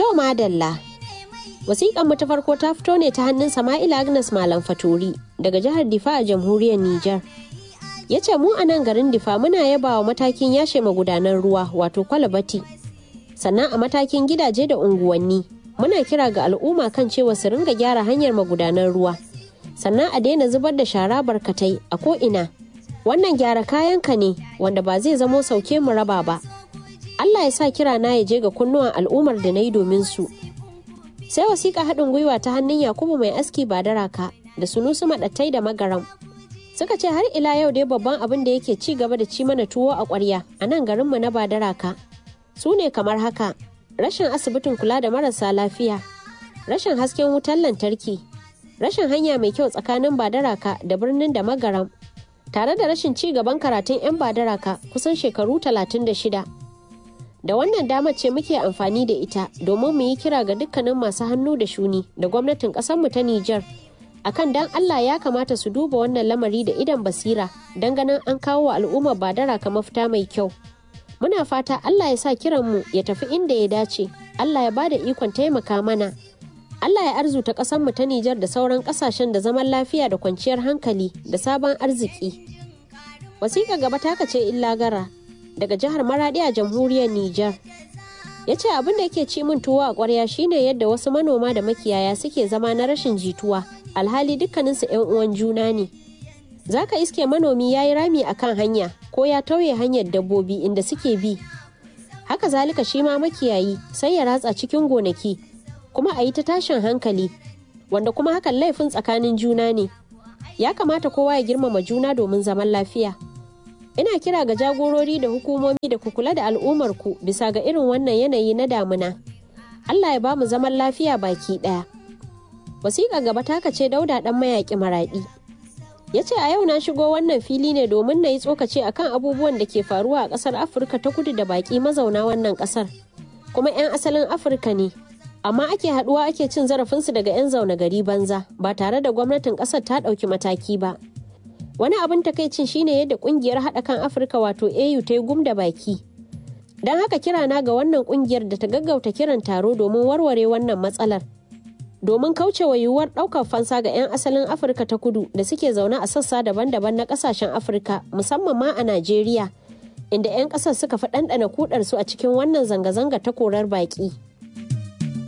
To madalla. Wasiƙan mu ta farko ta fito ne ta hannun Sama'ila Agnes Malam Faturi daga jihar Difa a jamhuriyar Nijar. Ya ce mu a nan garin Difa muna yaba wa matakin yashe magudanan ruwa wato kwalabati. Sannan a matakin gidaje da unguwanni muna kira ga al'umma kan cewa su ringa gyara hanyar magudanan ruwa. Sannan a daina zubar da shara barkatai a ko'ina. Wannan gyara kayanka ne wanda ba zai zamo sauke mu raba ba. Allah ya sa kira na ya je ga kunnuwan al'ummar da na yi domin su. Sai wasiƙa haɗin gwiwa ta hannun Yakubu mai aski ba daraka da sunusu maɗattai da magaram. Suka ce har ila yau dai babban abin da yake ci gaba da ci mana tuwo a ƙwarya a nan garinmu na badaraka. Su ne kamar haka, rashin asibitin kula da marasa lafiya, rashin hasken wutar lantarki, rashin hanya mai kyau tsakanin badaraka da birnin da magaram, tare da rashin ci gaban karatun 'yan badaraka kusan shekaru talatin da shida. da wannan damar ce muke amfani da ita domin mu yi kira ga dukkanin masu hannu da shuni da gwamnatin mu ta Nijar akan dan Allah ya kamata su duba wannan lamari da idan basira don ganin an kawo wa al'ummar badara ka mafita mai kyau. Muna fata Allah ya sa kiranmu ya tafi inda ya dace, Allah ya ba da ikon taimaka mana. Allah ya arzuta mu ta Nijar da sauran ƙasashen da zaman lafiya da kwanciyar hankali da sabon arziki. Wasiƙa gaba taka ce illa gara daga jihar Maradi a jamhuriyar Nijar. Ya ce abin da yake ci min tuwo a ƙwarya shine yadda wasu manoma da makiyaya suke zama na rashin jituwa, alhali dukkaninsu 'yan uwan juna ne. Za ka iske manomi ya yi rami a kan hanya ko ya tauye hanyar dabbobi inda suke bi. Haka zalika shi ma makiyayi sai ya ratsa cikin gonaki, kuma a yi ta tashin hankali, wanda kuma hakan laifin tsakanin juna ne. Ya kamata kowa ya girmama juna domin zaman lafiya. ina kira ga jagorori da hukumomi da ku kula da al'ummarku bisa ga irin wannan yanayi na damuna allah ya ba mu zaman lafiya baki ɗaya wasiƙa gaba taka ce dauda ɗan mayaƙi maraɗi ya ce a yau na shigo wannan fili ne domin na yi tsokaci akan abubuwan da ke faruwa a ƙasar afirka ta kudu da baƙi mazauna wannan ƙasar kuma 'yan asalin afirka ne amma ake haɗuwa ake cin zarafinsu daga 'yan zaune gari banza ba tare da gwamnatin ƙasar ta ɗauki mataki ba wani abin takaicin shine yadda kungiyar haɗa kan afirka wato au ta yi gum da baki don haka kirana ga wannan kungiyar da ta gaggauta kiran taro domin warware wannan matsalar domin kaucewa yiwuwar ɗaukar fansa ga 'yan asalin afirka ta kudu da suke zaune a sassa daban-daban na ƙasashen afirka musamman ma a najeriya inda 'yan ƙasar suka fi ɗanɗana kudarsu a cikin wannan zanga-zanga ta korar baƙi.